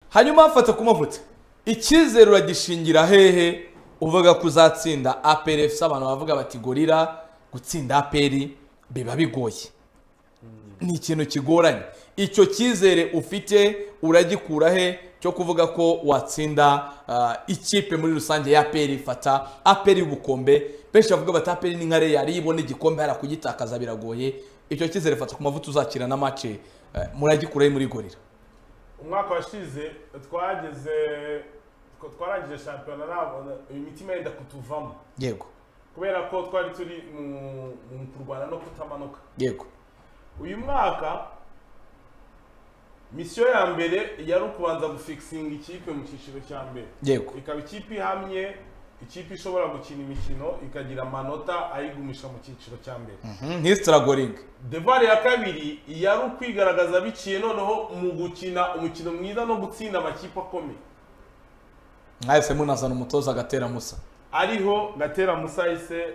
hanyuma mfata kumavutsa icyizere uragishingira hehe uvuga ko uzatsinda aperi efuse abantu bavuga bati gorira gutsinda aperi biba bigoye ni ikintu kigoranye icyo cyizere ufite uragikura he cyo kuvuga ko watsinda ah, ikipe muri rusange ya aperi fata aperi y'ubukombe benshi bavuga bati aperi ni nkare yari ibona igikombe hariya kugitakaza biragoye icyo cyizere fata ku mavuta uzakira na mace eh, muragikura he muri gorira umwaka washize twageze tw- twarangije shampiyona ntabwo- imitima yenda kutuvamo yego kubera ko twari turi mu- mu kurwana no kutamanuka yego uyu mwaka misiyo ya mbere yari ukubanza gufikisinga ikipe mu cyiciro cya mbere Yego. ikaba ikipe ihamye ikipe ishobora gukina imikino ikagira amanota ayigumisha mu cyiciro cya mbere ntisitaragoringi devari ya kabiri yari ukwigaragaza biciye noneho mu gukina umukino mwiza no gutsinda amakipe akomeye mwahise munazana umutoza agatera musa ariho gatera musahise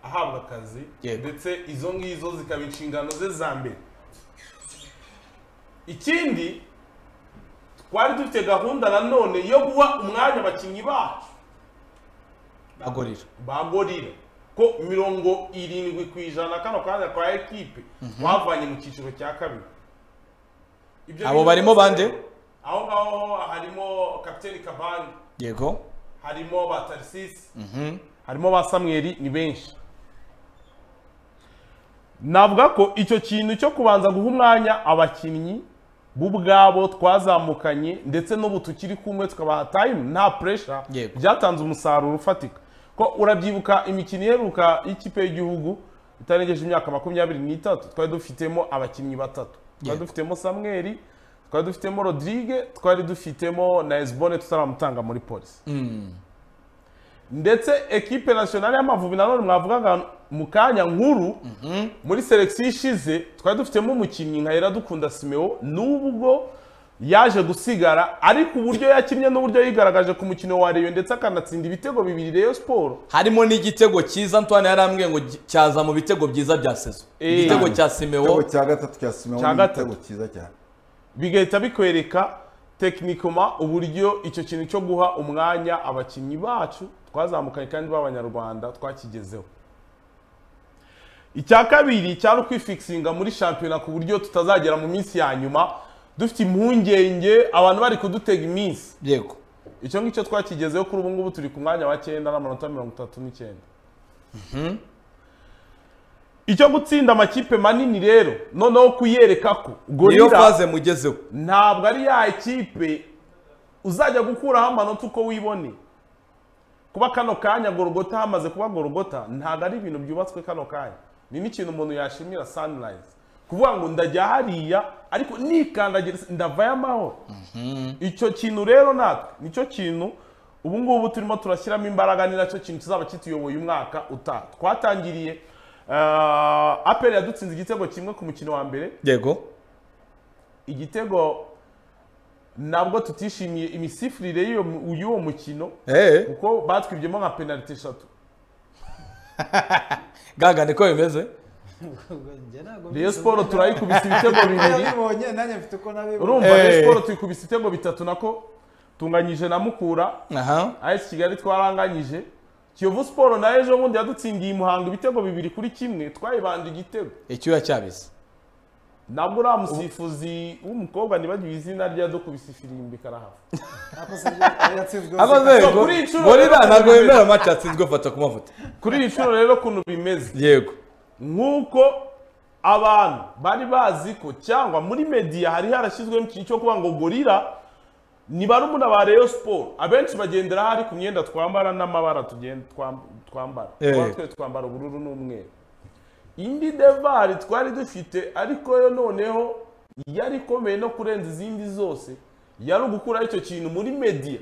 ahabwa akazi Yego. ndetse izo ngizo zikaba inshingano ze za mbere ikindi twari dufite gahunda nanone yo guha umwanya abakinnyi bacu agorira bagorira ko mirongo irindwi ku ijana kano kanya kwa ekipe bavanye mu cyiciro cya kabiri Ibyo Abo bintu barimo byose- bande? aho ngaho harimo kapiteni kabani yego harimo ba tarisisi harimo ba samweri ni benshi navuga ko icyo kintu cyo kubanza guha umwanya abakinnyi bo ubwabo twazamukanye ndetse n'ubu tukiri kumwe tukabaha tayimu nta puresha Yego. byatanze umusaruro ufatika ko urabyibuka imikino iheruka y'ikipe y'igihugu itarengeje imyaka makumyabiri n'itatu twari dufitemo abakinnyi batatu twari Yego. dufitemo samweri twari dufitemo rodrigue twari dufitemo na esbone tutaramutanga muri polisi ndetse ekipe nasiyonari y'amavubi nanone mwavugaga mu kanya nkuru muri selekisiyo ishize twari dufitemo umukinnyi nka iradukunda simeo n'ubwo yaje gusigara ariko uburyo yakinnye n'uburyo yigaragaje ku mukino wa reyo ndetse akanatsinda ibitego bibiri reyo siporo harimo n'igitego cyiza antoine yari ambwiye ngo gi- cyaza mu bitego byiza bya sezo Eh. igitego cya igitego simeo cya gatatu cya simewo Cya ni igitego gatatu. cyiza cyane bigahita bikwereka tekinikoma uburyo icyo kintu cyo guha umwanya abakinnyi bacu twazamukanye kandi b'abanyarwanda twakigezeho icya kabiri cyari ukwifikisinga muri shampiyona ku buryo tutazagera mu minsi ya nyuma dufite impungenge abantu bari kudutega iminsi yego icyo ngicyo twakigezeho kuri ubu ngubu turi ku mwanya wa cyenda n'amanota mirongo itatu n'icyenda icyo gutsinda amakipe manini rero noneho kuyereka ko niyo gorira faze mugezeho ntabwo ari ya ekipe uzajya gukuraho amanota uko wibone kuba kano kanya gorogota hamaze kuba gorogota ntabwo ari ibintu byubatswe kano kanya ni n'ikintu umuntu yashimira sunrise kuvuga ngo ndajya hariya ariko nikandagira ndavayo amahoro icyo kintu rero natwe nicyo kintu ubu ngubu turimo turashyiramo imbaraga ni nacyo kintu kizaba kituyoboye umwaka utaha twatangiriye eh, aperi yadutsinze igitego kimwe ku mukino wa mbere yego igitego nabwo tutishimiye imisifurire y'uwo mu- y'uwo mukino eee kuko batwibyemo nka penaliti eshatu gaga niko bimeze reyo siporo turayikubise ibitego bibiri nabibonye nanjye mfite uko nabibonye urumva Eh. reyo siporo tuyikubise ibitego bitatu nako tunganyije na mukura aha as kigali twaranganyije kiyovu siporo na ejo bundi yadutsindiye umuhango ibitego bibiri kuri kimwe twayibanje igitego icyuya cyabize nabwo uriya musifuzi w'umukobwa nibagiwe izina rye yadukubise ifirimbi karahava amaze So, ngo kuri iyi nshuro gorira rero- ntabwo yemera amace atsinzwe fata ku mavuta kuri iyi nshuro rero ukuntu bimeze yego nk'uko abantu bari bazi ko cyangwa muri mediya hari harashyizwemo ikintu cyo kuvuga ngo gorira ni barumuna ba reyo siporo abenshi bagendera hari ku myenda twambara n'amabara tugenda twam- twambara Eh. Tuba twe twambara ubururu n'umweru indi devari twari dufite ariko yo noneho yari ikomeye no kurenza izindi zose yari ugukuraho icyo kintu muri mediya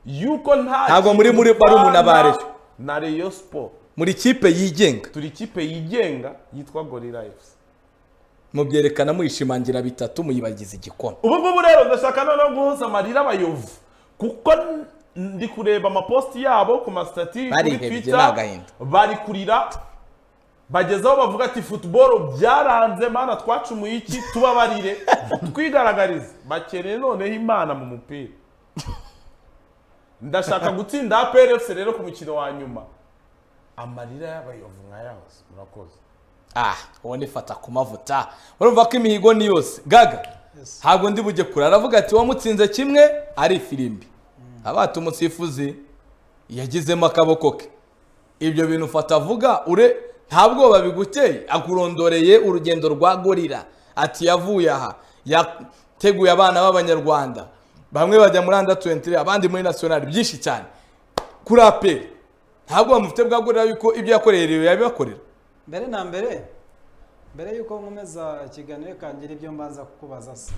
yuko nta Ntabwo muri- kintu muri barumuna ba dupfana Rayon. na reyo siporo muri kipe yigenga turi ikipe yigenga yitwa gorira efusi mubyerekana muyishimangira bitatu muyibagiza igikoma ubu ngubu rero ndashaka noneho guhuza amarira abayovu kuko n- ndi kureba amapositi yabo ku masitati kuri Barihebye, ni agahinda. bari kurira bageze aho bavuga ati futuboro byaranze mana twacumuye iki tubabarire twigaragarize bakeneye noneho imana mu mupira ndashaka gutsinda aperi efuse rero ku mukino wa nyuma amarira y'abayovu mwayahoze murakoze ah uwo nifata ku mavuta urumva ko imihigo ni yose gaga ntabwo ndi bujye kure aravuga ati wamutsinze kimwe ari ifirimbi abata umusifuzi yagizemo akaboko ke ibyo bintu ufata avuga ure nta bwoba biguteye akurondoreye urugendo rwa gorira ati yavuye aha yateguye abana b'abanyarwanda bamwe bajya muri anda tuwentire abandi muri nasiyonari byinshi cyane kuri aperi ntabwo bamufite bwa gorira yuko ibyo yakoreye rero yabibakorera mbere na mbere mbere y'uko nkomeza ikiganiro kangira ibyo mbanza kukubaza se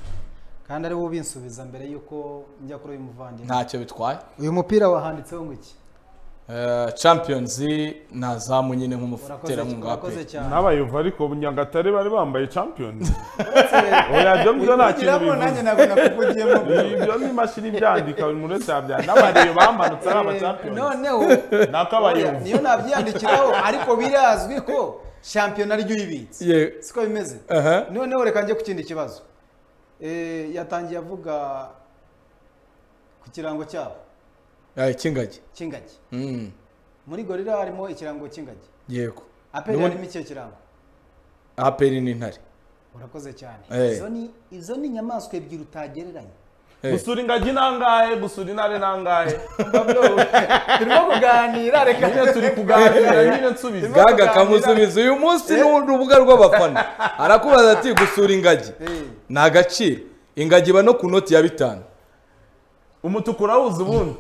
kandi ari wowe ubinsubiza mbere y'uko njya kuri uyu muvandimwe ntacyo bitwaye uyu mupira wahanditseho ngo iki Eh, champions na zamu nyine urakoze nk'umuterankunga wa urakoze aperi cyane n'abayovu ariko Nyagatare bari bambaye champions Uretse- oya byo ngibyo nta kintu Ubigiramo bivuze nanjye ntabwo nakuvugiyemo ibyo ni imashini ibyandika buri muntu wese yabyandika n'abareyo bamanutse ari abachampions noneho ni ak'abayovu niyo nabyiyandikiraho ariko birazwi ko shampiyona ariyo uyibitse Ye- siko bimeze Aha. noneho reka njye ku kindi kibazo Eh, yatangiye avuga ku kirango cyabo Eh, cy'ingagi cy'ingagi Mm, muri gorira harimo ikirango cy'ingagi yego aperi Nubundi- harimo icyo kirango aperi n'intare urakoze cyane Eh. izo ni izo ni inyamaswa ebyiri utagereranya Eh, gusura ingagi nangahe gusura intare nangahe turimo kuganira reka nyine turi kuganira nyine nsubiza gaga kamusubiza uyu munsi ni urubuga rw'abafana arakubaza ati gusura ingagi Eh, ni agaciro ingagi iba no ku noti ya bitanu umutuku urawuzi ubundi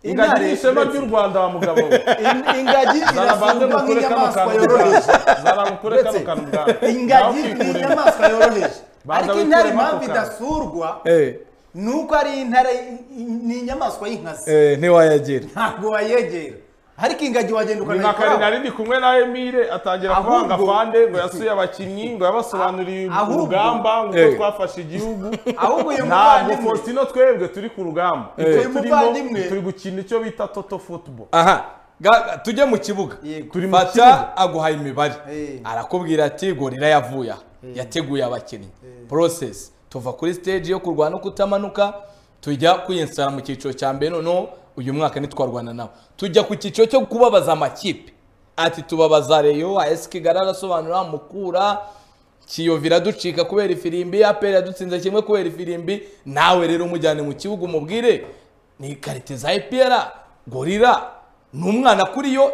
ingagi Intare ni ishema ry'u Rwanda wa mugabo we in- ingagi zana banze irasurwa mukure kano nk'inyamaswa kantu yoroheje ubwanyu. zana mukure kano Uretse- kantu ubwanyu. ingagi Nawe ni ukikuremo. inyamaswa yoroheje Baza ariko intare wikuremo impamvu ako kantu. idasurwa Eh, ni uko ari intare ni inyamaswa y'inkazi eh, ntiwayagira ntabwo wayegera ariko ingagi wagenda ni nka ukanayikoraho karinari ndi kumwe na emile atangira Ahubwo- kuvanga fande ngo yasuye abakinnyi ngo yabasobanuriye Ahubwo- urugamba ngo Eh. uko twafashe igihugu ahubwo uyu ntabwo muvandimwe faustino twebwe turi ku rugamba Eh. Twe turimo- Umuvandimwe. turi gukina icyo bita toto football aha gaga tujye mu kibuga Yego. Turi mu fata kibuga. aguhaye imibare Eh. arakubwira ati gorira yavuye aha yateguye abakinnyi porosesi tuva kuri siteji yo kurwana no kutamanuka tujya kwiyensara mu cyiciro cya mbere noneho uyu mwaka ntitwarwana nawe tujya ku cyiciro cyo kubabaza amakipe ati tubabaza reyo ayesi kigali arasobanura mukura kiyovu iraducika kubera ifirimbi aperi yadutsinze kimwe kubera ifirimbi nawe rero umujyane mu kibuga umubwire ni karite za epera gorira ni umwana kuri yo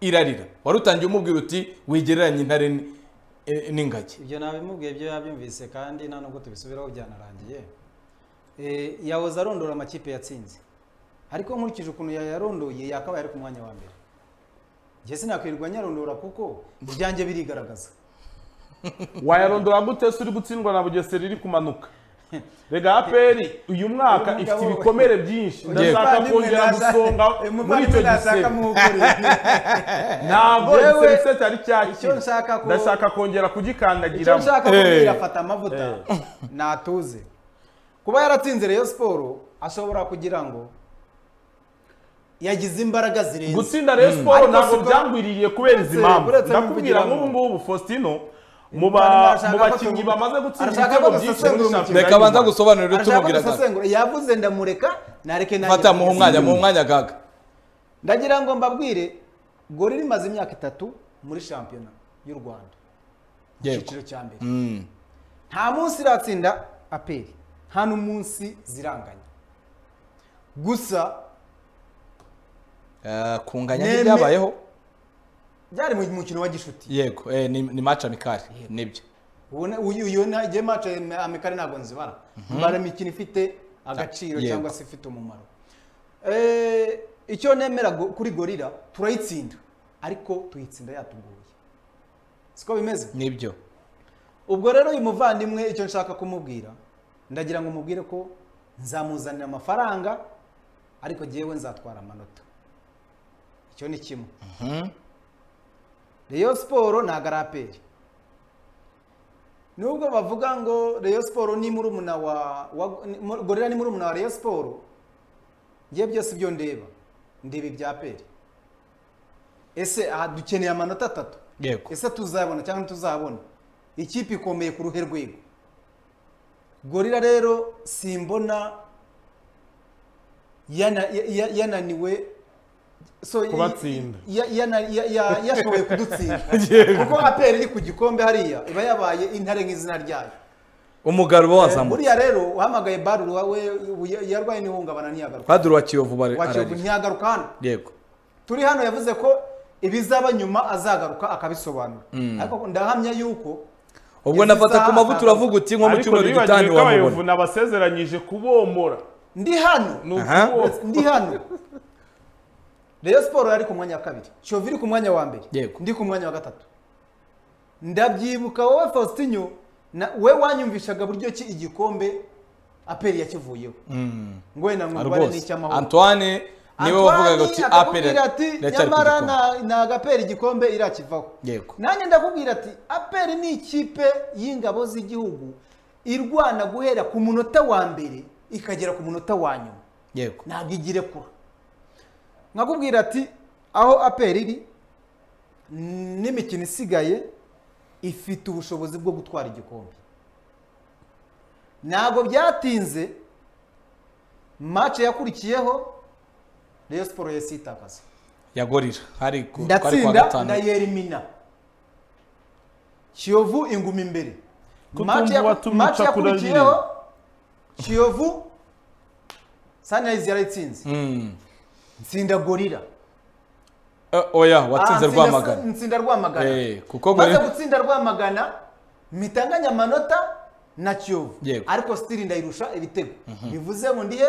irarira wari utangiye umubwira uti wigereranye intare ni- e- n'ingagi ibyo nabimubwiye byo yabyumvise kandi nta nubwo tubisubiraho byanarangiye Eh, yahoze arondora amakipe yatsinze ariko nkurikije ukuntu yayarondoye yakabaye ari ku mwanya wa mbere njye sinakwirirwa nyarondora kuko ibyanjye birigaragaza wayarondora gute se uri gutsindwa na bugesera iri kumanuka rega aperi uyu mwaka Uyu ifite mugabo- ibikomere byinshi ndashaka Umuvandimwe kongera naza- gusonga muri umuvandimwe icyo nashaka gisebe muwugurira. ntabwo Yewe, igisebe cye cyari icyo nshaka cyakira ku- ndashaka kongera icyo kugikandagiramo nshaka Eh. kubwira afata amavuta natuze kuba yaratsinze Rayon Sport ashobora kugira ngo yagize imbaraga zirenze gutsinda Rayon Sport Ariko ntabwo siko- byangwiriye kubera izi uretse- mpamvu uretse ndakubwira kubigiramo. nk'ubu ngubu Faustino mu Kandi ba- arashaka mu ko bakinnyi tuvuga- bamaze gutsinda arashaka ibitego ko byinshi dusesengura muri umukino. shampiyona reka abanza y'u Rwanda. gusobanurira arashaka tumubwira gaga gusesengura yavuze ndamureka nareke nanjye fata muhe ndavuga. umwanya muhe umwanya gaga ndagira ngo mbabwire gorira imaze imyaka itatu muri shampiyona y'u rwanda mu Yego. cyiciro cya mbere Mm. nta munsi iratsinda aperi nta n'umunsi ziranganya gusa Eh, kunganya Neme- ntibyabayeho byari mu mukino wa gishuti yego eh, ni ni maca mikari nibyo ubona uyu uyu na igihe mace amikari ntabwo nzibara mbara imikino ifite agaciro Yego. cyangwa se ifite umumaro Eh, icyo nemera go- kuri gorira turayitsinda ariko tuyitsinda yatugoye siko bimeze nibyo ubwo rero uyu muvandimwe icyo nshaka kumubwira ndagira ngo mubwire ko nzamuzanira amafaranga ariko jyewe nzatwara amanota icyo ni kimwe reyo siporo ntabwo ari aperi nubwo bavuga ngo reyo siporo ni murumuna wa wa- ni- mu- gorira ni murumuna wa reyo siporo ngiye byose ibyo ndeba ndeba ibya aperi ese aha dukeneye amanota atatu yego ese tuzabona cyangwa ntituzabona ikipe ikomeye ku ruhe rwego gorira rero simbona yana- ya- ya- yananiwe so y- Kubatsinda. ya- yana- ya- ya- yashoboye kudutsinda kuko aperi iri ku gikombe hariya iba yabaye intare nk'izina ryayo umugabo wazamutse buriya rero uhamagaye baruru wawe ya- yarwaye n'ihungabana ntiyagaruka padiri wa kiyovu bari wakiyovu ararira ntiyagaruka hano yego turi hano yavuze ko ibizaba nyuma azagaruka akabisobanura ariko ndahamya yuko ubwo nafata ku mavuta uravuga uti nko mu Ariko cyumweru ntiwibagirwe gitanu ko abayovu wamubona nabasezeranyije kubomora ndi hano ni Aha. ukuboko ndi hano Rayon Sport yari ku mwanya wa kabiri Kiyovu iri ku mwanya wa mbere Yego. ndi ku mwanya wa gatatu ndabyibuka wowe Faustinho na we wanyumvishaga buryo ki igikombe aperi yakivuyeho ngo wenda Ah, mwumvane rwose n'icy'amahoro antoine niwe wavugaga uti aperi akakubwira ati ndacyari ku nyamara gikombe." nta- nta gaperi igikombe irakivaho Yego. nanjye ndakubwira ati aperi ni ikipe y'ingabo z'igihugu irwana guhera ku munota wa mbere ikagera ku munota wa nyuma yego ntabwo igire kure nkakubwira ati aho aperi iri n'imikino isigaye ifite ubushobozi bwo gutwara igikombe ntabwo byatinze mace yakurikiyeho reyo siporo yasitakaza yagorira hari ku twari ku wa ndatsinda gatanu ndayerimina kiyovu inguma imbere Tutumva Match ya- watumwica match yakurikiyeho kiyovu sanirayizi yarayitsinze Mm. nsinda gorira Eh, oya watsinze Ah, ntsinda- rwamagana nsinda rwamagana Eh, kuko maze Gorilla- gutsinda rwamagana mitanganya amanota na kiyovu Yego. ariko sitiri ndayirusha ibitego bivuze ngo ndihe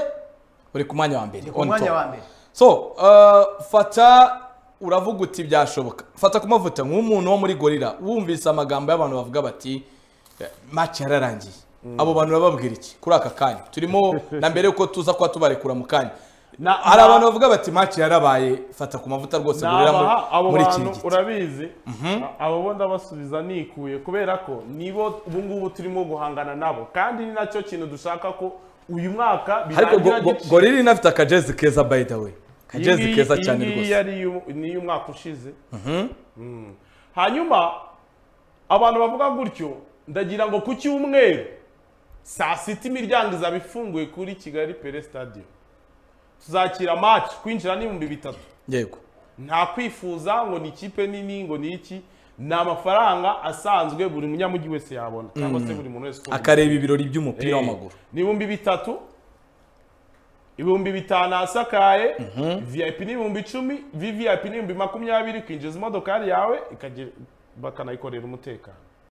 uri ku mwanya wa mbere ni ku on mwanya top. wa mbere so uh, fata uravuga uti byashoboka fata kumavuta nk'umuntu wo muri gorira wumvise amagambo y'abantu bavuga bati "Eh, match yararangiye abo bantu bababwira iki kuri aka kanya turimo na mbere yuko tuza kuba tubarekura mu kanya Na- hari na- abantu bavuga bati match yarabaye fata ku mavuta rwose gorira Nabaha muri- abo muri iki bantu giti urabizi A- abo bo ndabasubiza nikuye kubera ko nibo ubu ngubu turimo guhangana nabo kandi ni nacyo kintu dushaka ko uyu mwaka ariko birangira Go- Go- gityo. gorira inafite akajezi keza by the way Iyi akajezi ngiyi- keza iyi cyane ngiyi rwose yari iyu- ni iy'umwaka ushize Mm. hanyuma abantu bavuga gutyo ndagira ngo ku cyumweru saa sita imiryango izaba ifunguye kuri kigali pere stadium tuzakira match kwinjira n'ibihumbi bitatu yego nta kwifuza ngo ni ikipe nini ngo ni iki ni amafaranga asanzwe buri munyamujyi wese yabona cyangwa se buri muntu wese ukunda akareba ibirori by'umupira w'amaguru ni ibihumbi bitatu ibihumbi bitanu asakaye vip ni ibihumbi icumi vvip ni ibihumbi makumyabiri kwinjiza imodokari yawe ikagira bakanayikorera umutekano